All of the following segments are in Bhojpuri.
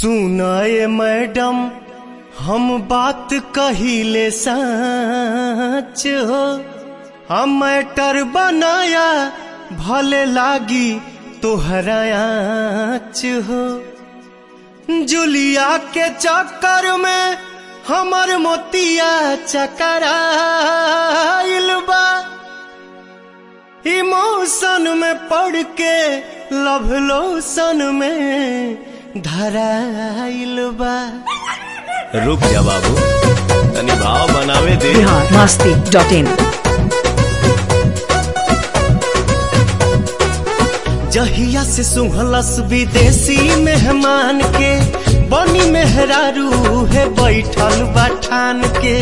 सुनाए मैडम हम बात कहिले सच हो हम मैटर बनाया भले लागी तोहरा आँच हो जुलिया के चक्कर में हमर मोतिया चकराइल बा इमोशन में पड़ के लव लोशन में धराइल बा रुक जा बाबू तनी भाव बनावे दे बिहार मस्ती डॉट इन जहिया से सुहलस विदेशी मेहमान के बनी मेहरारू है बैठल बठान के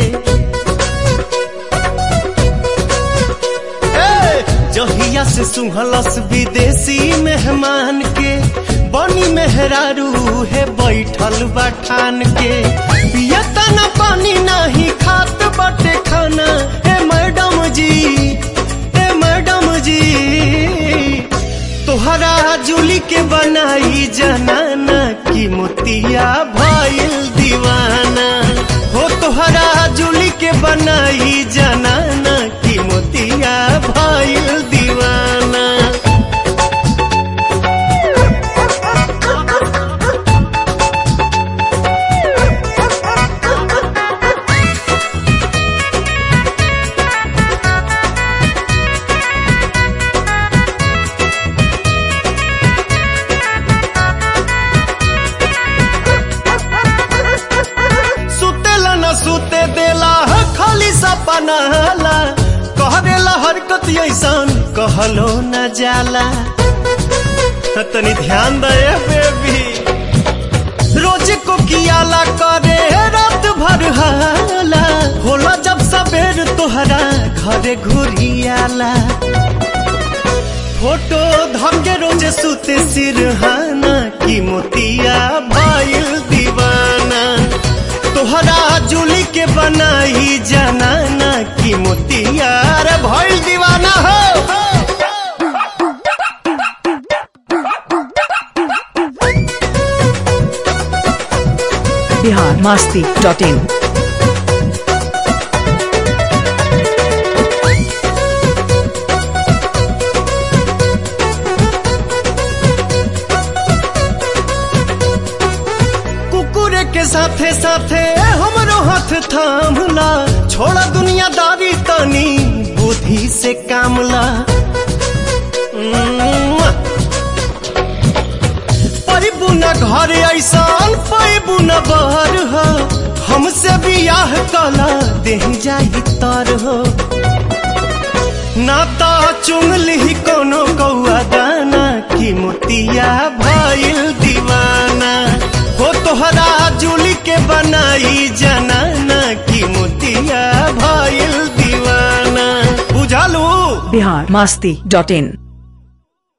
ए, जहिया से सुहलस विदेशी मेहमान के बनी मेहरारू है बैठल बठान के पियता न पानी नहीं खात बटे खाना हे मैडम जी हे मैडम जी तोहरा जुली के बनाई जनाना की मोतिया भइल दीवाना हो तोहरा जुली के बनाई जनाना की मोतिया भइल दीवाना सुतेला न सुते देला ह खाली सपना हाला कह देला हरकत ऐसन कहलो न जाला तनी ध्यान दे बेबी रोज को कियाला करे रात भर हाला होला जब सबेर तोहरा घरे घुरियाला फोटो धमके रोज सुते सिरहाना की मोतिया भइल दीवाना तोहरा जुली के बनाई जनाना की मोतिया रे भइल दीवाना हो बिहार मस्ती डॉट इन कुकुरे के साथे साथे हमरो हाथ थामला छोड़ा दुनियादारी तनी बुद्धि से कामला पैबू न घर ऐसान पैबू न बहर हो हमसे बियाह कला देह जाई तर हो नाता चुन ली कोनो कौआ दाना की मोतिया भइल दीवाना हो तोहरा जुली के बनाई जनाना की मोतिया भइल दीवाना बुझालू बिहार मस्ती डॉट इन